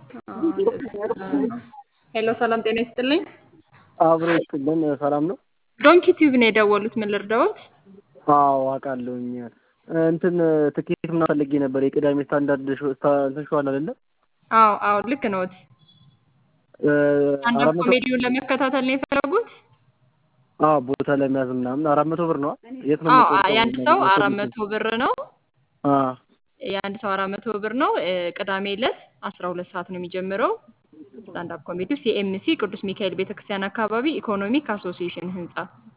ሄሎ ሰላም ጤና ይስጥልኝ። አብሮ ይስጥልን። ሰላም ነው? ዶንኪ ቲዩብ ነው የደወሉት። ምን ልርዳዎት? አዎ አውቃለሁኝ። እንትን ትኬት ምናምን ፈልጌ ነበር። የቅዳሜ ስታንዳርድ ሾ- ስታ- እንትን ሾው አለ አይደለ? አዎ አዎ ልክ ነዎት። እ፣ አንዳንድ አራት መቶ ኮሜዲውን ለመከታተል ነው የፈለጉት? አዎ ቦታ ለመያዝ ምናምን አራት መቶ ብር ነዋ። የት ነው አዎ የምቆርጠው? የአንድ ሰው አራት መቶ ብር ነው። አ የአንድ ሰው አራት መቶ ብር ነው። እ፣ ቅዳሜ ዕለት አስራ ሁለት ሰዓት ነው የሚጀምረው። ስታንዳፕ ኮሜዲ ሲኤምሲ ቅዱስ ሚካኤል ቤተክርስቲያን አካባቢ ኢኮኖሚክ አሶሲዬሽን ህንጻ።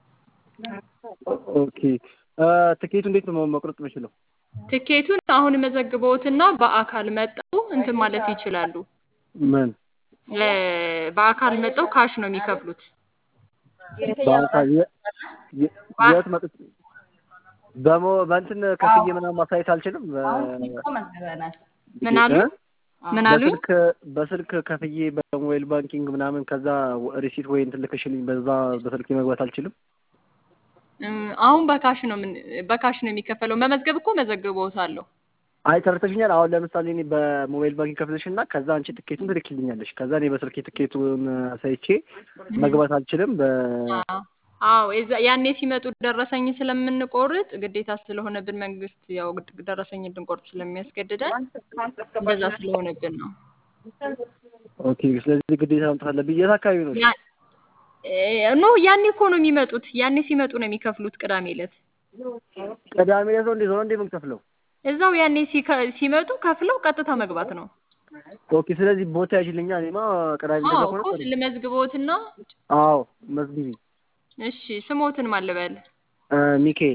ኦኬ እ፣ ትኬቱ እንዴት ነው መቁረጥ የምችለው? ትኬቱን አሁን መዘግበውትና በአካል መጠው እንትን ማለት ይችላሉ። ምን እ፣ በአካል መጠው ካሽ ነው የሚከፍሉት። በአካል የ- የ- የት መጥቼ በሞ በእንትን ከፍዬ ምናምን ማሳየት አልችልም? በ- ምን አሉ? እ? ምን አሉ? በስልክ በስልክ ከፍዬ በሞባይል ባንኪንግ ምናምን ከዛ ሪሲት ወይ እንትን ልክሽልኝ በዛ በስልክ መግባት አልችልም? እም፣ አሁን በካሽ ነው ምን በካሽ ነው የሚከፈለው። መመዝገብ እኮ መዘግበውታለሁ። አይ ተረድተሽኛል። አሁን ለምሳሌ እኔ በሞባይል ባንኪንግ ከፍለሽ እና ከዛ አንቺ ትኬቱን ትልክልኛለሽ። ከዛ እኔ በስልክ ትኬቱን አሳይቼ መግባት አልችልም። በ አዎ የዛ ያኔ ሲመጡ ደረሰኝ ስለምንቆርጥ ግዴታ ስለሆነብን መንግስት ያው ግድ- ደረሰኝ እንድንቆርጥ ስለሚያስገድደን እንደዛ ስለሆነብን ነው። ኦኬ። ስለዚህ ግዴታ መምጣት አለብኝ። የት አካባቢ ነው? ያ- እ፣ ኖ ያኔ እኮ ነው የሚመጡት። ያኔ ሲመጡ ነው የሚከፍሉት። ቅዳሜ ዕለት ቅዳሜ ዕለት ነው እንዴ? ዞሮ እንዴ የምንከፍለው? እዛው ያኔ ሲከ- ሲመጡ ከፍለው ቀጥታ መግባት ነው። ኦኬ። ስለዚህ ቦታ ያዥልኛ። እኔማ ቅዳሜ አዎ ዕለት እኮ ከሆነ ልመዝግቦትና አዎ መዝግቢ። እሺ ስሞትን ማልበል እ፣ ሚካኤል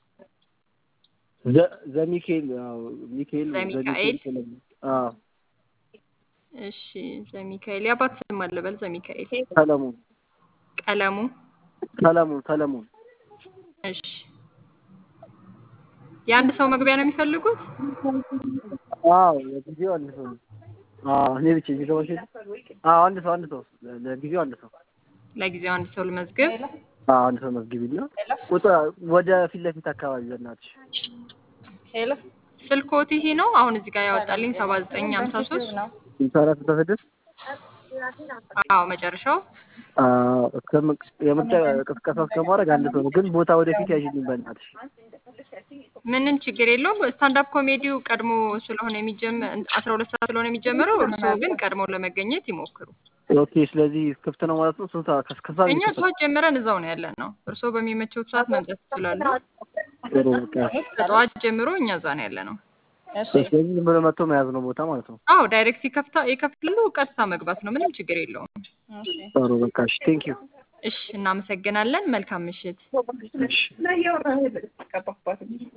ዘ ዘሚካኤል አዎ ሚካኤል ዘሚካኤል። አዎ እሺ ዘሚካኤል የአባት ስም ማልበል ዘሚካኤል ሰለሞን ቀለሙ ሰለሞን ሰለሞን እሺ የአንድ ሰው መግቢያ ነው የሚፈልጉት? አዎ ለጊዜው አንድ ሰው ነው። አዎ እኔ ብቻ የሚገባሽ አዎ አንድ ሰው አንድ ሰው ለጊዜው አንድ ሰው ለጊዜው አንድ ሰው ልመዝግብ። አዎ አንድ ሰው መዝግቢና ቁጥር ወደ ፊት ለፊት አካባቢ በእናትሽ ስልኮት ይሄ ነው አሁን እዚህ ጋር ያወጣልኝ ሰባ ዘጠኝ ሀምሳ ሶስት ስልሳ አራት ስልሳ ስድስት አዎ መጨረሻው አዎ እስከም- የምርጫ ቅስቀሳ እስከማድረግ አንድ ሰው ነው። ግን ቦታ ወደፊት ያዥልኝ በእናትሽ። ምንም ችግር የለውም። ስታንዳፕ ኮሜዲው ቀድሞ ስለሆነ የሚጀመር አስራ ሁለት ሰዓት ስለሆነ የሚጀመረው እርስዎ ግን ቀድሞ ለመገኘት ይሞክሩ። ኦኬ ስለዚህ ክፍት ነው ማለት ነው። ስንት ሰዓት እስከ ሰዓት እኛ ይከፈታል? ጠዋት ጀምረን እዛው ነው ያለን ነው። እርስዎ በሚመቸው ሰዓት መምጣት ይችላሉ። ጥሩ በቃ ከጠዋት ጀምሮ እኛ እዛ ነው ያለ ነው። ስለዚህ ዝም ብሎ መጥቶ መያዝ ነው ቦታ ማለት ነው። አዎ ዳይሬክት ይከፍታ ይከፍላሉ። ቀጥታ መግባት ነው። ምንም ችግር የለውም። ጥሩ በቃ እሺ ቴንክ ዩ እሺ እናመሰግናለን። መልካም ምሽት። እሺ